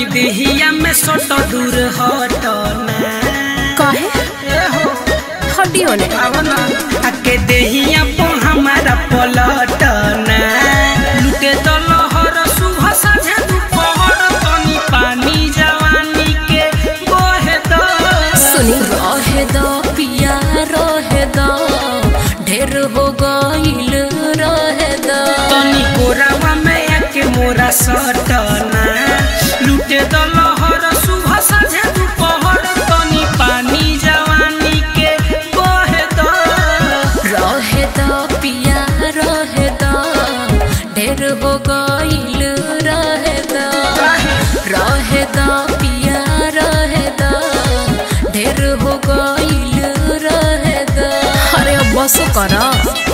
तनी देहिया में सोट दूर हटना काहे ए हो हड्डियों ने आवना आके देहिया पो हमारा पलटना लुटे तो लहर सुबह साझे दोपहर तनी पानी जवानी के बहे दो सुनी रहे दो पिया रहे दो ढेर हो गईल रहे दो तनी कोरावा में आके मोरा सटना लुटे तो लहर सुबह साझे दोपहर तनी पानी जवानी के बहे दो रहे दो पिया रहे दो ढेर हो गईल रहे दो रहे दो पिया रहे दो ढेर हो गईल रहे दो अरे अब बसो करा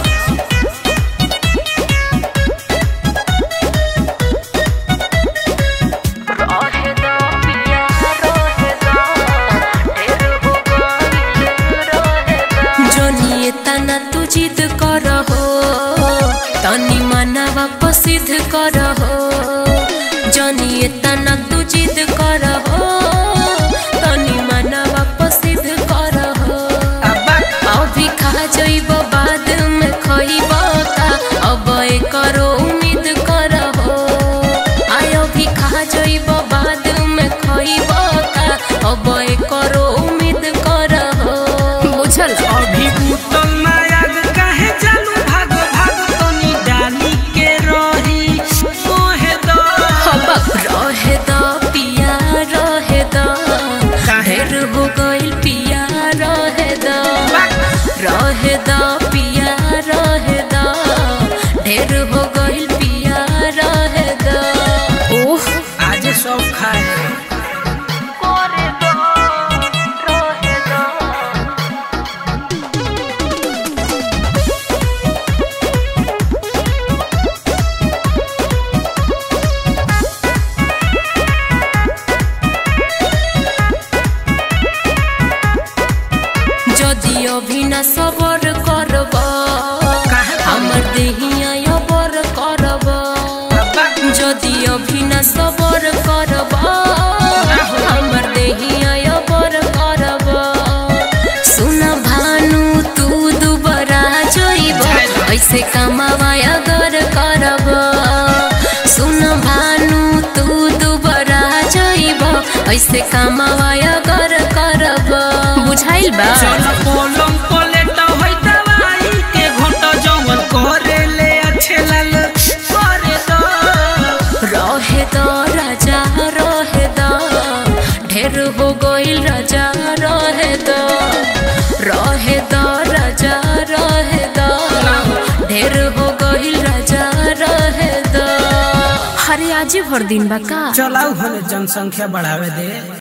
जोनिए तना तू जिद कर हो तनी मनवा प्रसिद्ध कर हो जोनिए तना तू जिद कर हो तनी मनवा प्रसिद्ध कर हो अब्बा अभी खा जइब बाद में खइब का अब करो उम्मीद कर हो आय अभी खा जइब बाद में खइब का अब करो उम्मीद कर हो बुझल अभी उतल नायक काहे चालू भाग भाग तनी डाली के रही मोहे दो हबक रहे द पिया रहे द ढेर हो गइल पिया रहे द रहे द पिया रहे द ढेर हो गइल पिया रहे द ओह आज सब खाए যদি অভিনা সবর করব काहे আমার দেহিয়া অবর করব अब्बा যদি অভিনা সবর করব আমার দেহিয়া অবর করব सुना भानु तू दुबरा जइब ऐसे कमावा अगर करब सुन भानु तू दुबरा जइब ऐसे कमावा अगर करब बुझाइल बा चल पलंग पलेट होई दवाई के घोट जवन करे ले अच्छे लाल करे दो रहे द राजा रहे द ढेर हो गइल राजा रहे द रहे द राजा रहे द ढेर हो गइल राजा रहे द हरे आज भर दिन बा का चलाऊ हमें जनसंख्या बढ़ावे दे